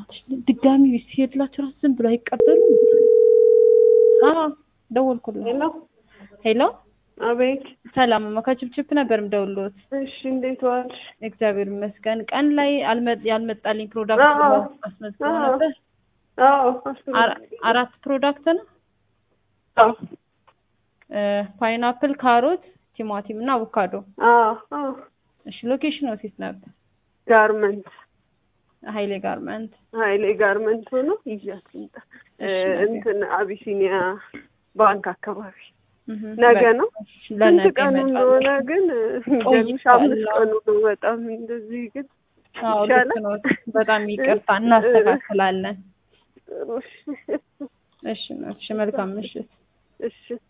በእናትሽ ድጋሚ ሲሄድላቸው ራሱ ዝም ብሎ አይቀበሉም። አዎ ደወልኩላት። ሄሎ ሄሎ አቤት። ሰላም ማ ከችፕችፕ ነበር የምደውልዎት። እሺ እንዴት ዋልሽ? እግዚአብሔር ይመስገን። ቀን ላይ አልመ- ያልመጣልኝ ፕሮዳክት አዎ። አስመዝግበው አዎ። ነበር። አዎ አራ- አራት ፕሮዳክት ነው። አዎ ፓይናፕል፣ ካሮት፣ ቲማቲም እና አቮካዶ። አዎ አዎ እሺ ሎኬሽን ወሴት ነበር? ጋርመንት ሀይሌ ጋርመንት። ሀይሌ ጋርመንት ሆኖ ይዣት ልምጣ። እሺ፣ እ፣ ነገ። እንትን አቢሲኒያ ባንክ አካባቢ እህ፣ ነገ በቃ ነው። እሺ፣ ስንት ለነገ ቀኑ እመጣለሁ። እንደሆነ ግን የሚገርምሽ አምስት ቆይቷል። ቀኑ ነው። በጣም እንደዚህ ግን አዎ ልክ ይሻላል። ነው። በጣም ይቅርታ እናስተካክላለን። ጥሩ። እሺ፣ እሺ መልካም ምሽት። እሺ